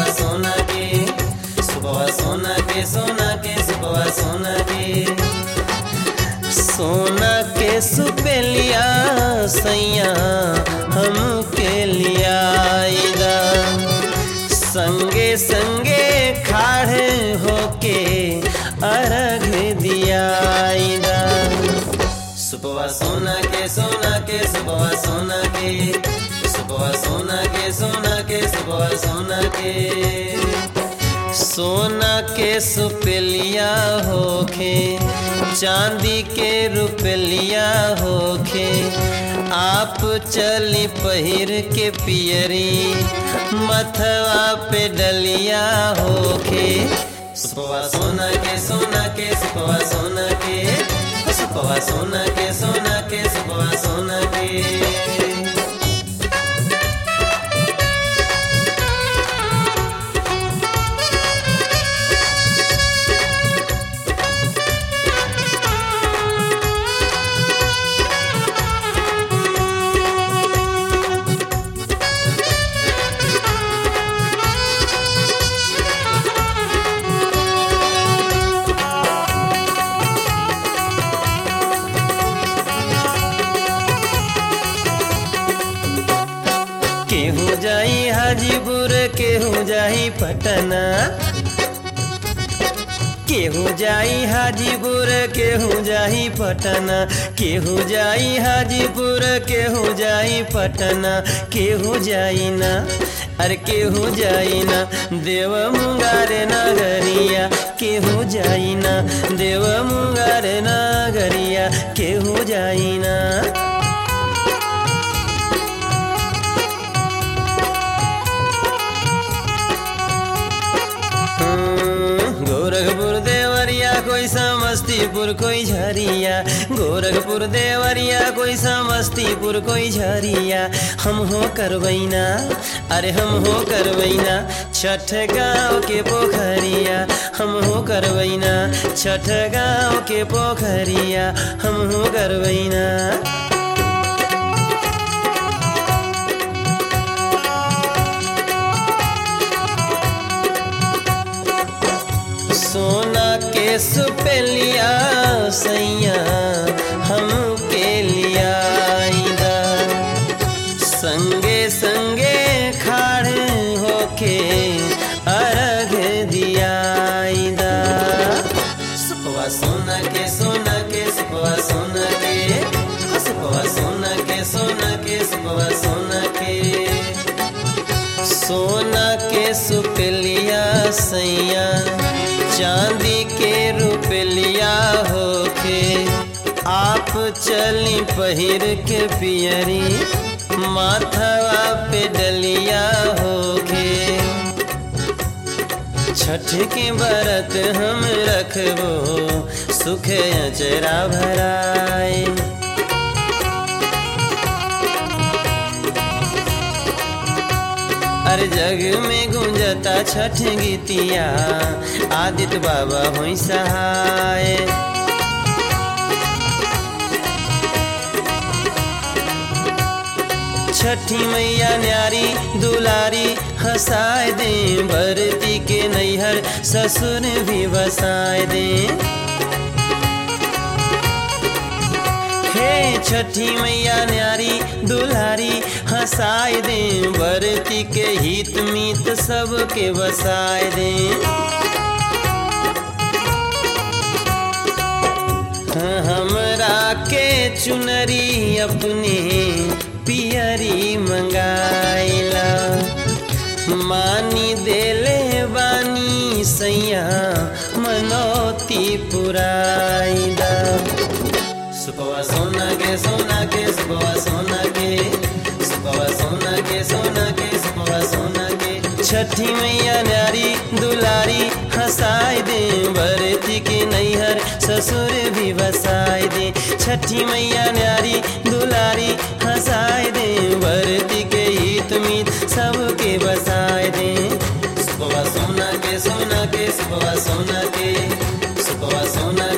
सोना के सुबह सोना के सोना के सुबह सोना के सोना के सुपेलिया सैया हम के लियाईदा संगे संगे खाड़े होके अर्घ दियाईदा सुबह सोना के सोना के सुबह सोना के सुबह सोना के सोना के सुबह सोना के सोना के सुपेलिया होखे चांदी के रुपलिया होखे आप चली पहिर के पियरी मथवा पे डलिया होखे सुपवा सोना के सोना के सुपवा सोना के सुपवा सोना के सोना के सुपवा सोना के केहू जाई हाजीपुर केहू जाई पटना केहू जाई हाजीपुर केहू जाई पटना केहू जाई हाजीपुर केहू जाई पटना केहू जाई ना अरे केहू जाई ना देव मुंगार नगरिया केहू जाई ना देव मुंगार नगरिया केहू जाई ना गोरखपुर देवरिया कोई समस्तीपुर कोई झरिया गोरखपुर देवरिया कोई समस्तीपुर कोई झरिया हम हो करवैना अरे हम हो करवैना छठ गाँव के पोखरिया हम हो करवैना छठ गाँव के पोखरिया हम हो करवैना सोना के सुपेलिया सैया हम के लियाईदा संगे संगे खाड़े होके अर्घ दियाईदा सुपवा सोना के सोना के सुपवा सोना के सुपवा सोना के सोना के सुपवा सोना के सोना के सुपेलिया सैया चांदी के रुपलिया होके आप चली पहिर के पियरी माथवा पे डलिया होके छठ के बरत हम रखबो सुख अचरा भराए हर जग में गुंजता छठ गीतिया आदित्य बाबा हुई सहाय छठी मैया न्यारी दुलारी हंसाए दे भरती के नैहर ससुर भी बसाए दे हे छठी मैया न्यारी दुल्हारी हंसाए दे बरती के हित मीत सबके बसाए दे हमरा के चुनरी अपने पियरी मंगाइला मानी देले बानी सैया मनोती पुराइला सुपवा सोना के सोना के सुपवा सोना के सुपवा सोना के सोना के सुपवा सोना के छठी मैया न्यारी दुलारी हंसाए दे भरती के नैहर ससुर भी बसाए दे छठी मैया न्यारी दुलारी हंसाए दे भरती के हित मीत सबके बसाए दे सुपवा सोना के सोना के सुपवा सोना के सुपवा सोना